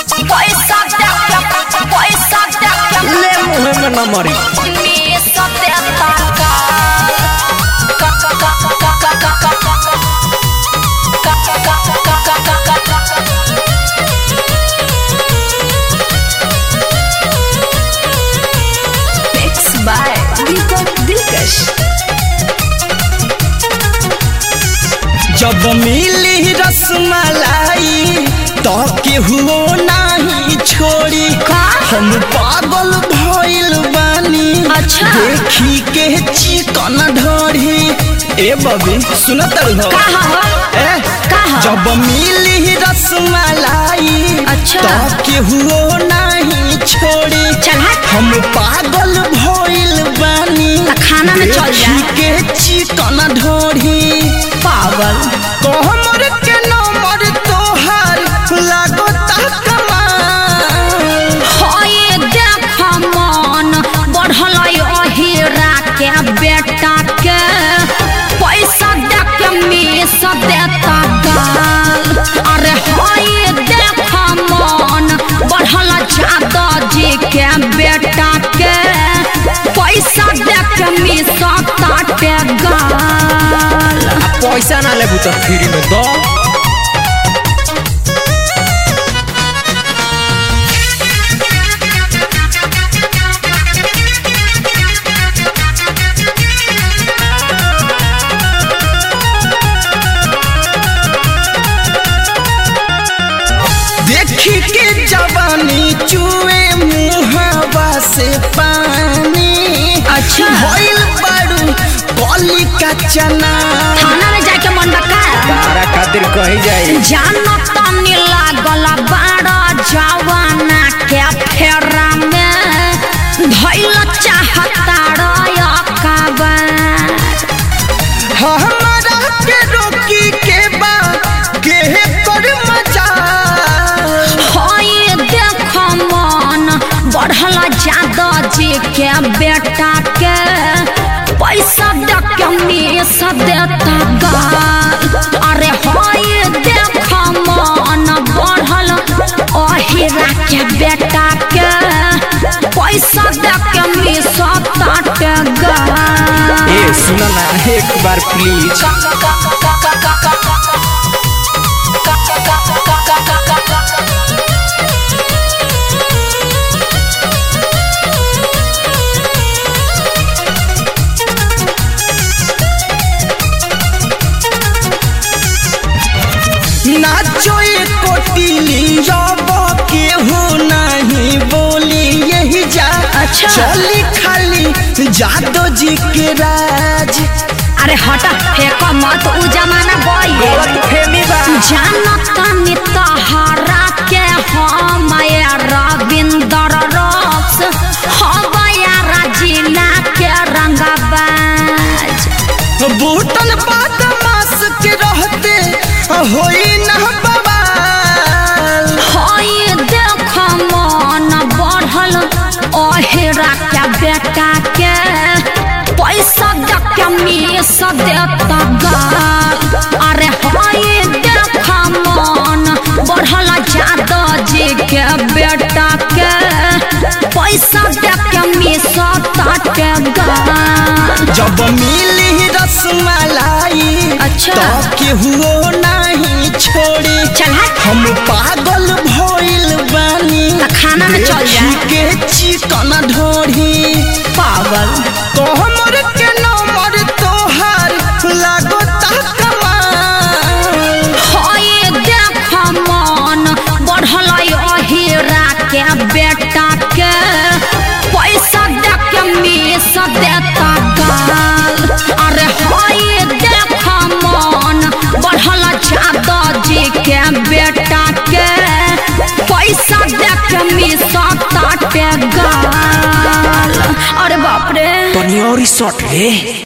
पैसा देके पैसा देके ले मुहे में न मरी मिस देता का का का का का का का का Mixed by Deepak Dilkash. जब मिली रसमलाई तो केहू नहीं छोड़ी का? हम पागल भइल बानी अच्छा। देखी के चिकन ढोरी ए बबी सुनत रहो कहा हो? ए कहा? जब मिली रसमलाई अच्छा। तो केहू नहीं छोड़ी चल हट। हम पागल भइल बानी त खाना में चल जा। देखी के चिकन ढोरी पागल कोहमर के नंबर तोहार लागता कमाल होए देख मन बढ़ल अहिरा के बेटा के पैसा देख मिस देता गाल अरे होए देख मन बढ़ल जादव जी के बेटा के पैसा देख मिस ताटे गाल पैसा ना लेबू तो फ्री में दो देखी के जवानी चुए मुहावा से पानी अच्छा। भइल बाड़ू कली का चना थाना में जाके मन बका तारा खातिर कही जाई जानो तनी लागल बाड़ा जवाना के फेरा में धैल चाहता रकाबार हमारा के रोकी के बा के कर मजा होई देख मन बढ़ल जादव जी के बेटा के पैसा देख के मिस देता गाल अरे होई देख मन बढ़ल अहिरा के बेटा के पैसा देख के मिस ताटे गाल ए सुना ना एक बार प्लीज नाचो एक कोटिली जब केहू नहीं बोली यही जा अच्छा। चली खाली जादो जी के राज अरे हटा फेंक मत उ जमाना गई फेमी बा जानत नी तहरा के हम रविंदर रक्स हम जिला के रंगबाज बूटन बदमाश के रहते होई न बवाल होई देख मन बढ़ल अहिरा के बेटा के पैसा देख के मिस देता गाल अरे होई देख मन बढ़ल जादव जी के बेटा के पैसा देख के मिस ताटे गाल जब मिली रसमलाई अच्छा। तो केहू नहीं छोड़ी चल हट हम पागल भइल बानी त खाना में चल जा। देखी के चिकन ढोरी पागल कोहमर के नंबर तोहार लागता कमाल होए देख मन बढ़ल अहिरा के बेटा के पैसा देख के मिस देता गाल अरे होए देख मन बढ़ल जादव जी के बेटा के पैसा देख के मिस ताटे गाल अरे बाप रे तनी और शॉट रे